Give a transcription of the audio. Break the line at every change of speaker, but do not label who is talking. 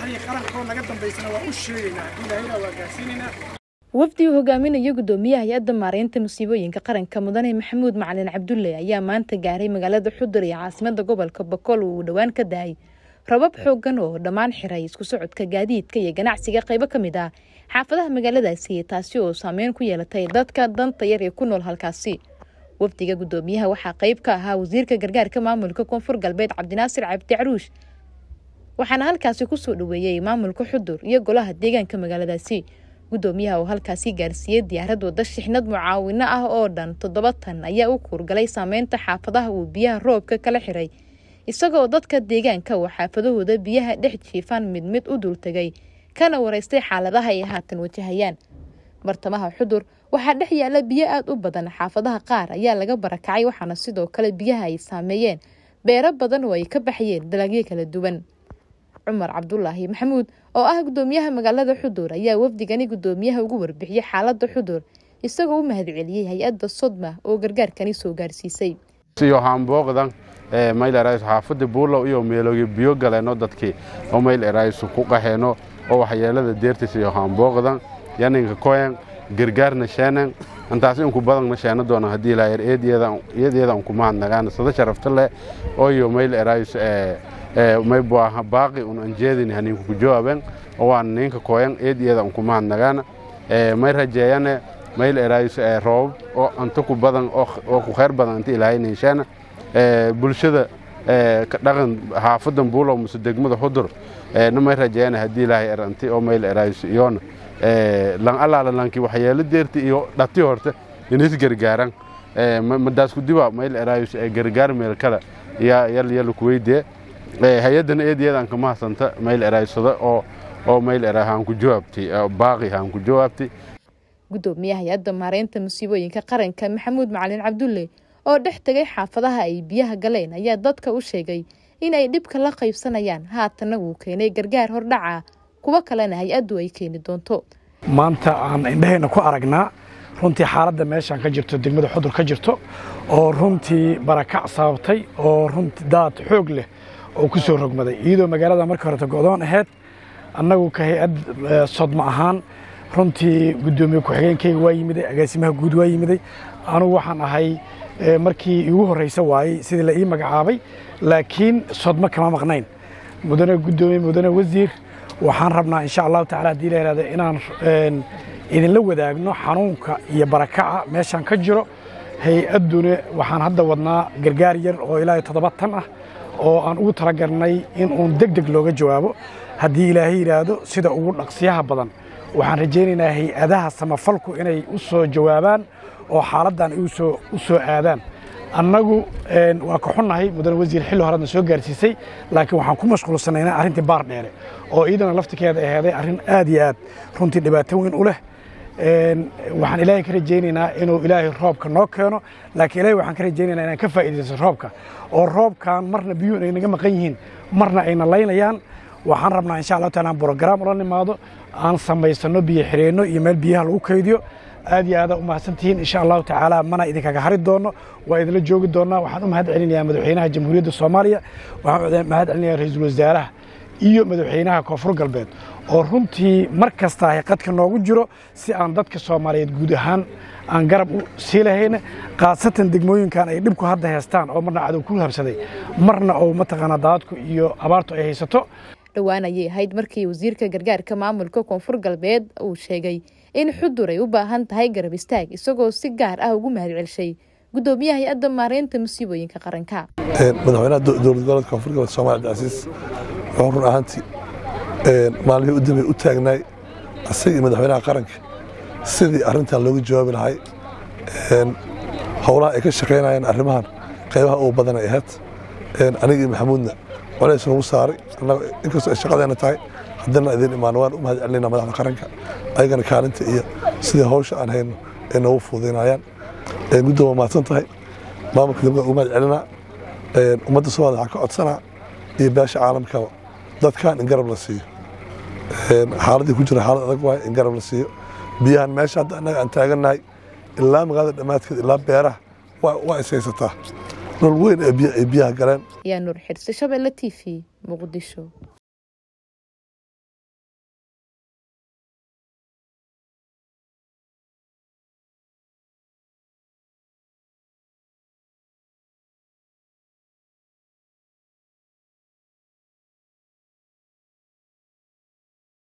madaxdii qaranka oo naga dambaysana waa u sheegaynaa ilaahayna waa gaarsiinaynaa
wafdi uu hogaaminaya gudoomiyaha hay-adda maareynta musiibooyinka qaranka mudane maxamuud macalin cabdulle ayaa maanta gaaray magaalada xudur iyo caasimada gobolka boqol uu dhowaan ka daayay rabab xoogan oo dhammaan xiray isku socodka gaadiidka iyo ganacsiga qaybo ka mid ah xaafadaha magaaladaasi taasi oo saameyn ku yeelatay dadka danta yar ee ku nool halkaasi wafdiga gudoomiyaha waxaa qayb ka ahaa wasiirka gargaarka maamulka koonfur galbeed cabdinaasir cabdi caruush waxaana halkaasi kusoo dhaweeyey maamulka xudur iyo golaha deegaanka magaaladaasi gudoomiyaha oo halkaasi gaarsiiyey diyaarad wada shixnad mucaawino ah oo dhan toddoba tan ayaa u kuurgalay saameynta xaafadaha uu biyaha roobka kala xiray isagoo dadka deegaanka oo xaafadahooda biyaha dhex jiifaan mid mid u dultegay kana wareystay xaaladaha ay haatan wajahayaan bartamaha xudur waxaa dhex yaala biyo aada u badan xaafadaha qaar ayaa laga barakacay waxaana sidoo kale biyaha ay saameeyeen beero badan oo ay ka baxayeen dalagyo kala duwan cumar cabdulaahi maxamuud oo ah gudoomiyaha magaalada xudur ayaa wafdigani gudoomiyaha ugu warbixiyey xaalada xudur isagoo u mahadceliyey hay-adda sodma oo gargaarkani soo gaarsiisay
yohaanbooqdan mayl erays xaafada buulow iyo meeloogi biyo galeeno dadkii oo mayl eraysu ku qaheeno oo waxyeelada deertiisa yohaanbooqdan yaninka koyan gargaarna sheenan intaas inku badanna sheena doona haddii ilaayar eedyada unku mahadnagaan sada sharafta leh ooyo mayl erays may buaha baaqi un anjeedin haninku ku jawaaben oo waan ninka koyan eedyada unku mahadnagaana may rajeeyane mayl erays roobab oo anta ku badan oo ku khayr badan inta ilaahay ninsheena bulshada dhaqan xaafadan buulow mase degmada xudur na may rajeeyane haddii ilaahay er anti oo mayl erays iyoona lan allaala lanki waxyeelo deerti iyo dhati horte inis gargaaran madaas kudiba mayl erays gargaar meel kale yal yala kuweydee hay-addana eedyadaan ka mahadsanta mayl eraysada oo oo mayl era haan ku jawaabtay baaqi haan ku jawaabtay
gudoomiyaha hay-adda maareynta musiibooyinka qaranka maxamuud macalin cabdulle oo dhex tegay xaafadaha ay biyaha galeen ayaa dadka u sheegay inay dhibka la qaybsanayaan haatanna wuu keenay gargaar hordhaca kuwo kalena hay-addu ay keeni doonto
maanta aan indhahayna ku aragnaa runtii xaaladda meeshaan ka jirto degmada xudur ka jirto oo runtii barakac sababtay oo runtii daad xoog leh oo ku soo rogmaday iyadoo magaalada markii horeta go'doon ahayd annagu ka hay-ad sodma ahaan runtii guddoomiye ku-xigeenkayga waa yimiday agaasimaha guud waa yimiday anugu waxaan ahay markii iigu horreysa waayey sidii la ii magacaabay laakiin sodma kama maqnayn mudane guddoomiye mudane wasiir waxaan rabnaa insha allahu tacala haddii la yihahdo inaan idinla wadaagno xanuunka iyo barakaca meeshaan ka jiro hay-adduna waxaan hadda wadnaa gargaar yar oo ilaa toddoba tan ah oo aan ugu talagalnay in uun deg deg looga jawaabo haddii ilaahay yidhaahdo sida ugu dhaqsiyaha badan waxaan rajaynaynaa hay-adaha samafalku inay u soo jawaabaan oo xaaladdan u soo aadaan annagu waa ka xunnahay mudane wasiir xilli horeadna soo gaarsiisay laakiin waxaan ku mashquulsanaynaa arrintii baar dheere oo iyadana laftikeeda aheeday arrin aad iyo aad runtii dhibaato weyn u leh waxaan ilaahay ka rajaynaynaa inuu ilaahay roobka noo keeno laakiin ilaahay waxaan ka rajaynaynaa inaan ka faa'iidaysto roobka oo roobkan marna biyuhu ay naga maqan yihiin marna ayna laynayaan waxaan rabnaa insha allahu taala aan brograam ula nimaado aan samaysano biyo xireenno iyo meel biyaha lagu kaydiyo aad iyo aadaa u mahadsantihiin insha allahu tacaala mana idinkaga hari doonno waa idinla joogi doonnaa waxaan u mahad celinayaa madaxweynaha jamhuuriyadda soomaaliya waxaan mahad celinayaa ra-iisul wasaaraha iyo madaxweynaha koonfur galbeed oo runtii mar kasta ay qadka noogu jiro si aan dadka soomaaliyeed guud ahaan aan garab u sii lahayna khaasatan degmooyinkan ay dhibku hadda haystaan oo marna cadow ku habsaday marna oo mataqaanaa daadadku iyo abaartu ay haysato
dhowaan ayay ahayd markii wasiirka gargaarka maamulka koonfur galbeed uu sheegay in xudur ay u baahan tahay garab istaag isagoo si gaar ah ugu mahad celshay gudoomiyaha hay-adda maareynta musiibooyinka qaranka
madaxweynaha dowlad goboleedka koonfur galbeed soomali cabdicasiis wuxuu run ahaantii maalmihii u dambeey u taagnaay asagii madaxweynaha qaranka sidii arrintan looga jawaabi lahay howlaha ay ka shaqaynayeen arrimahan qaybaha ugu badan ay ahayd anigii maxamuudna colays nagu saaray inkastoo ay shaqadeena tahay haddana idin imaan waan u mahad celinayna madaxda qaranka ayagana kaalinta iyo sidii hawsha aan hayno ay noogu fududaynayaan guddoon waa mahadsan tahay maamulka dowladda ugu mahad celinaa ummadda soomaaliya waxaan ka codsanaa iyo beesha caalamkaba dadkan in garab la siiyo xaaladii ku jira xaalad adag waay in garab la siiyo biyahan meesha hadda annaga aan taagannahay ilaa magaalada dhammaadkeed ilaa beeraha waa is haysataa dhul weyn ee biyaha galeen
ayaa nuur xirse shabeelle t v muqdisho